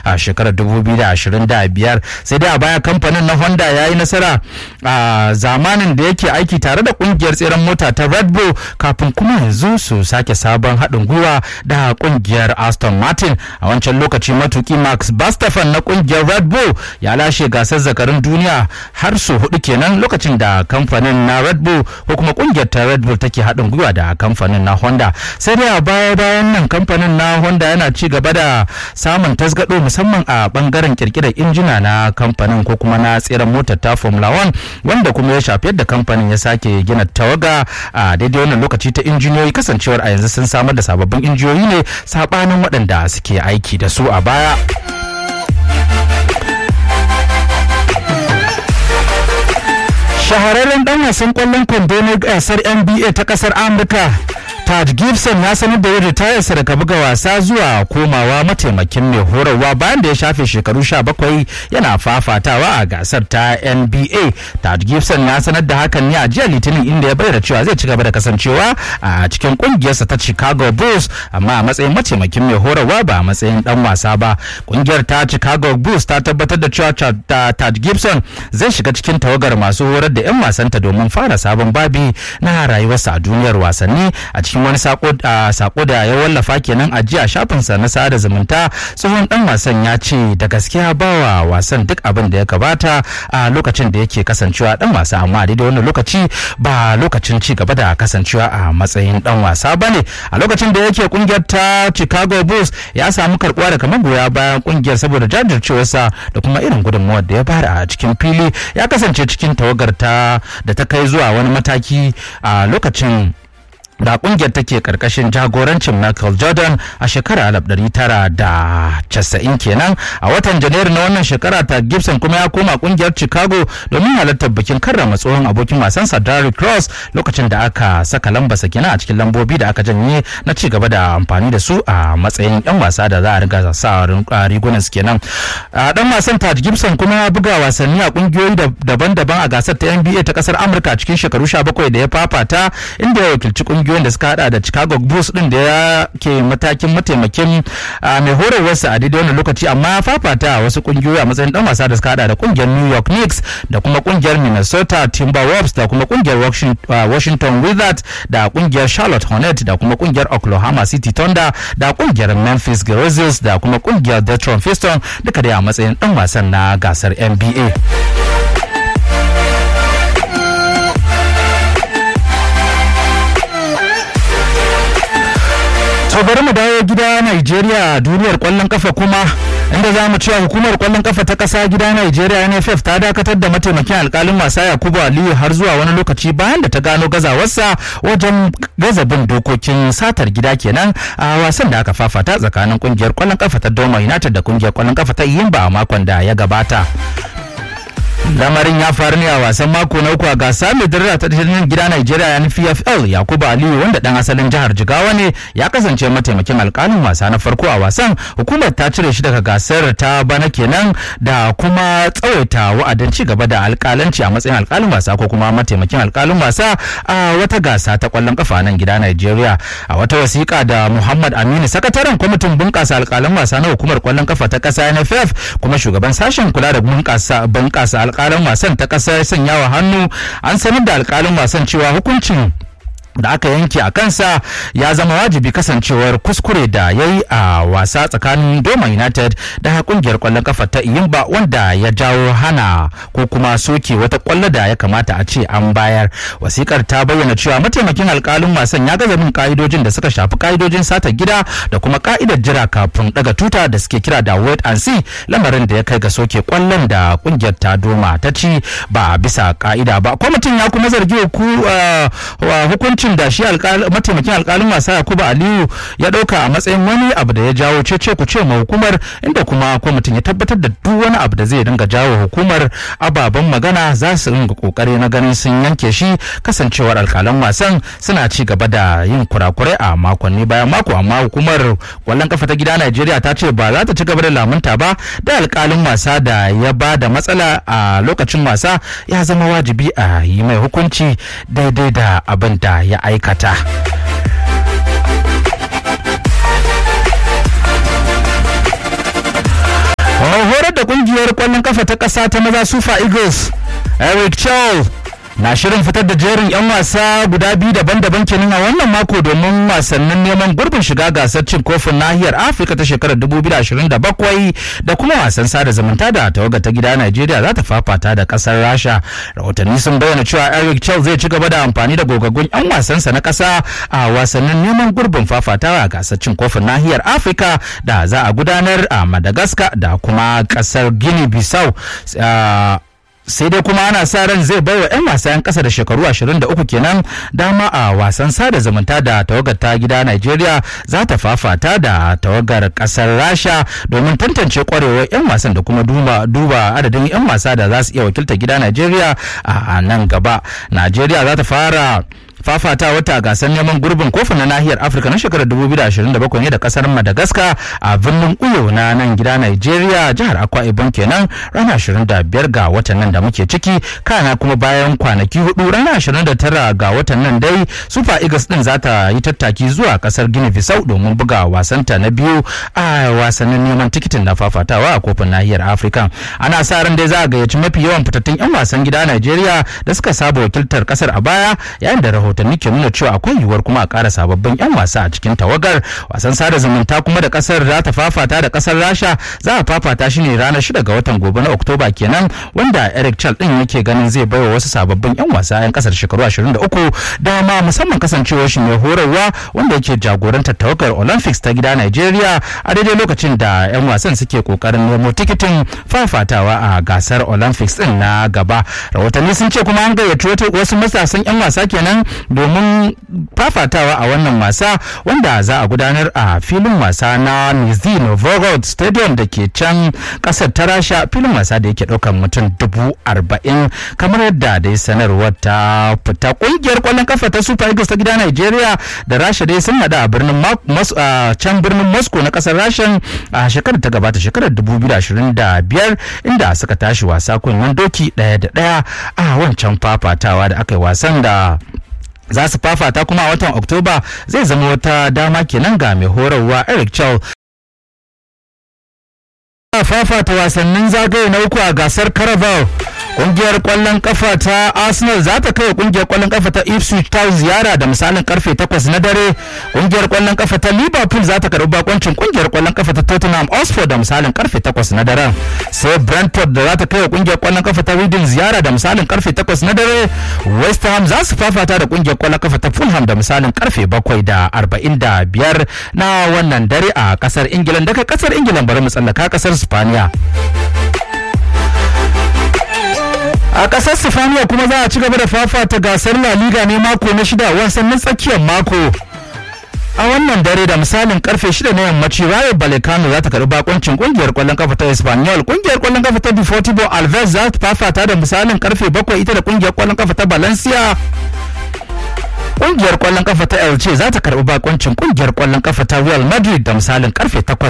a shekarar 2025 sai dai a baya kamfanin na honda ya yi nasara a zamanin da yake aiki tare da kungiyar tseren mota ta red bull kafin kuma yanzu su sake sabon haɗin gwiwa da kungiyar aston martin a wancan lokaci matuki max Verstappen na kungiyar red bull ya lashe gasar zakarin duniya har su hudu kenan lokacin da kamfanin na red bull ko kuma kungiyar ta red bull take haɗin gwiwa da kamfanin na honda sai dai a baya bayan nan kamfanin na honda yana ci gaba da samun tasgado musamman a bangaren kirkirar injina na kamfanin ko kuma na tseren motar ta formula 1 wanda kuma ya shafi yadda kamfanin ya sake gina tawaga a daidai wannan lokaci ta injiniyoyi kasancewar a yanzu sun samar da sababbin injiniyoyi ne sabanin waɗanda suke aiki da su a baya. shahararren dan wasan kwallon kwando na gasar nba ta kasar amurka Tad Gibson ya sanar da yin ritayarsa daga buga wasa zuwa komawa mataimakin mai horarwa bayan da ya shafe shekaru 17 yana fafatawa a gasar ta NBA. Tad Gibson ya sanar da hakan ne a jiya Litinin inda ya bayyana cewa zai ci gaba da kasancewa a cikin kungiyarsa ta Chicago Bulls amma a matsayin mataimakin mai horarwa ba a matsayin dan wasa ba. Kungiyar ta Chicago Bulls ta tabbatar da cewa Tad Gibson zai shiga cikin tawagar masu horar da 'yan wasanta domin fara sabon babi na rayuwarsa a duniyar wasanni a cikin wani sako da ya wallafa kenan a jiya shafinsa na sada zumunta tsohon dan wasan ya ce da gaskiya bawa wasan duk abin da ya kabata a lokacin da yake kasancewa dan wasa amma daidai wannan lokaci ba lokacin ci gaba da kasancewa a matsayin dan wasa bane a lokacin da yake kungiyar ta Chicago Bulls ya samu karbuwa daga magoya bayan kungiyar saboda jajircewarsa da kuma irin gudunmawar da ya bada a cikin fili ya kasance cikin tawagar ta da ta kai zuwa wani mataki a lokacin da kungiyar take karkashin jagorancin Michael Jordan a shekara 1990 kenan a watan janairu na wannan shekara ta Gibson kuma ya koma kungiyar Chicago domin halartar bikin karrama tsohon abokin wasansa Derrick Cross lokacin da aka saka lambarsa kenan a cikin lambobi da aka janye na ci gaba da amfani da su a matsayin yan wasa da za a riga sa rigunan su kenan dan wasan Taj Gibson kuma ya buga wasanni a kungiyoyi daban-daban a gasar ta NBA ta kasar Amurka cikin shekaru 17 da ya fafata inda ya wakilci kungiyoyin da suka hada da Chicago Bulls din da ya ke matakin mataimakin mai horarwarsa a daidai wannan lokaci amma ya fafata wasu kungiyoyi a matsayin dan wasa da suka hada da kungiyar New York Knicks da kuma kungiyar Minnesota Timberwolves da kuma kungiyar Washington Wizards da kungiyar Charlotte Hornets da kuma kungiyar Oklahoma City Thunder da kungiyar Memphis Grizzlies da kuma kungiyar Detroit Pistons duka dai a matsayin dan wasan na gasar NBA. to bari mu dawo gida Najeriya duniyar kwallon kafa kuma inda za mu cewa hukumar kwallon kafa ta kasa gida Najeriya NFF ta dakatar da mataimakin alkalin wasa Yakubu Aliyu har zuwa wani lokaci bayan da ta gano gazawarsa wajen gaza bin dokokin satar gida kenan a wasan da aka fafata tsakanin kungiyar kwallon kafa ta Doma United da kungiyar kwallon kafa ta Iyimba a makon da ya gabata. lamarin ya faru ne a wasan mako na uku a gasa mai daraja ta tattalin gida Najeriya ya nufi FL Yakubu Aliyu wanda dan asalin jihar Jigawa ne ya kasance mataimakin alkalin wasa na farko a wasan hukumar ta cire shi daga gasar ta bana kenan da kuma tsawaita wa'adin ci gaba da alkalanci a matsayin alkalin wasa ko kuma mataimakin alkalin wasa a wata gasa ta kwallon kafa nan gida Najeriya a wata wasiƙa da Muhammad Aminu sakataren kwamitin bunƙasa alkalin wasa na hukumar kwallon kafa ta ƙasa NFF kuma shugaban sashen kula da bunƙasa bunƙasa alkalin wasan ta ƙasa ya sanya wa hannu an sanar da alkalin wasan cewa hukuncin da aka yanke a kansa ya zama wajibi kasancewar kuskure da ya yi a wasa tsakanin Doma United da kungiyar kwallon kafa ta Iyimba wanda ya jawo hana ko kuma soke wata kwallo da ya kamata a ce an bayar. Wasikar ta bayyana cewa mataimakin alkalin wasan ya gaza bin ka'idojin da suka shafi ka'idojin sata gida da kuma ka'idar jira kafin daga tuta da suke kira da wait and see lamarin da ya kai ga soke kwallon da kungiyar ta Doma ta ci ba bisa ka'ida ba. Kwamitin ya kuma zargi hukuncin hukuncin da shi mataimakin alkalin wasa Yakubu Aliyu ya dauka a matsayin wani abu da ya jawo cece ku ce ma hukumar inda kuma kwamitin ya tabbatar da duk wani abu da zai dinga jawo hukumar ababen magana za su ringa kokari na ganin sun yanke shi kasancewar alkalan wasan suna ci gaba da yin kurakurai a makonni bayan mako amma hukumar kwallon kafa ta gida Najeriya ta ce ba za ta ci gaba da lamunta ba da alkalin wasa da ya ba da matsala a lokacin wasa ya zama wajibi a yi mai hukunci daidai da abin da ya aikata. kungiyar kwallon kafa ta kasa ta maza Super Eagles Eric Chow na shirin fitar da jerin 'yan wasa guda biyu daban-daban kenan a wannan mako domin wasannin neman gurbin shiga gasar cin kofin nahiyar afirka ta shekarar 2027 da kuma wasan sada zumunta da tawaga ta gida najeriya za ta fafata da kasar rasha rahotanni sun bayyana cewa eric chel zai ci gaba da amfani da gogaggun 'yan wasansa na kasa a wasannin neman gurbin fafatawa a gasar cin kofin nahiyar afirka da za a gudanar a madagascar da kuma kasar guinea bissau sai dai kuma ana sa ran zai baiwa 'yan wasa 'yan kasa da shekaru 23 kenan dama a wasan sada zumunta da tawagar ta gida Najeriya za ta fafata da tawagar kasar Rasha domin tantance kwarewar 'yan wasan da kuma duba, duba adadin 'yan wasa da za su iya wakilta gida Najeriya a nan gaba. Najeriya za ta fara fafata wata gasar neman gurbin kofin na nahiyar afirka na shekarar 2027 ne da kasar madagascar a birnin uyo na nan gida nigeria jihar akwa ibom kenan ranar 25 ga watan nan da muke ciki kana kuma bayan kwanaki hudu ranar 29 ga watan nan dai super eagles din za ta yi tattaki zuwa kasar guinea bissau domin buga wasanta na biyu a wasannin neman tikitin na fafatawa a kofin nahiyar afirka ana sa ran dai za a gayyaci mafi yawan fitattun 'yan wasan gida nigeria da suka saba wakiltar kasar a baya yayin da rahotanni ke nuna cewa akwai yiwuwar kuma a ƙara sababbin 'yan wasa a cikin tawagar wasan sada zumunta kuma da kasar za ta fafata da kasar rasha za a fafata shi ne ranar 6 ga watan gobe na oktoba kenan wanda eric chal din yake ganin zai baiwa wasu sababbin 'yan wasa 'yan kasar shekaru 23 dama musamman kasancewar shi mai horarwa wanda yake jagorantar tawagar olympics ta gida nigeria a daidai lokacin da 'yan wasan suke kokarin nemo tikitin fafatawa a gasar olympics din na gaba rahotanni sun ce kuma an gayyaci wasu matasan 'yan wasa kenan domin fafatawa a wannan wasa wanda za a gudanar a filin wasa na Nizhny Novgorod Stadium da ke can kasar ta Rasha filin wasa da yake ɗaukar mutum dubu arba'in kamar yadda dai sanarwar ta fita kungiyar kwallon kafa ta Super Eagles ta gida Nigeria da Rasha dai sun hada a birnin can birnin Moscow na kasar Rasha a shekarar ta gabata shekarar 2025 inda suka tashi wasa kunnen doki ɗaya da ɗaya a wancan fafatawa da aka yi wasan da za su fafata kuma a watan oktoba zai zama wata dama kenan ga mai horarwa eric chow fafata wasannin zagaye na uku a gasar carabao kungiyar kwallon kafa ta arsenal za ta kai kungiyar kwallon kafa ta ipswich town ziyara da misalin karfe 8 na dare kungiyar kwallon kafa ta liverpool za ta karbi bakoncin kungiyar kwallon kafa ta tottenham hotspur da misalin karfe 8 na daren sai brentford da za ta kai kungiyar kwallon kafa ta reading ziyara da misalin karfe 8 na dare west ham za su fafata da kungiyar kwallon kafa ta fulham da misalin karfe 7 da 45 na wannan dare a kasar ingila daga kasar ingila bari mu tsallaka kasar spaniya a ƙasar sifaniya kuma za a ci gaba da fafata gasar la liga ne mako na shida wasannin tsakiyar mako a wannan dare da misalin karfe 6 na yammaci rayo balekano za ta karbi bakoncin kungiyar kwallon kafa ta espanyol kungiyar kwallon kafa ta deportivo alves za ta fafata da misalin karfe 7 ita da kungiyar kwallon kafa ta valencia kungiyar kwallon kafa ta elche za ta karbi bakoncin kungiyar kwallon kafa ta real madrid da misalin karfe 8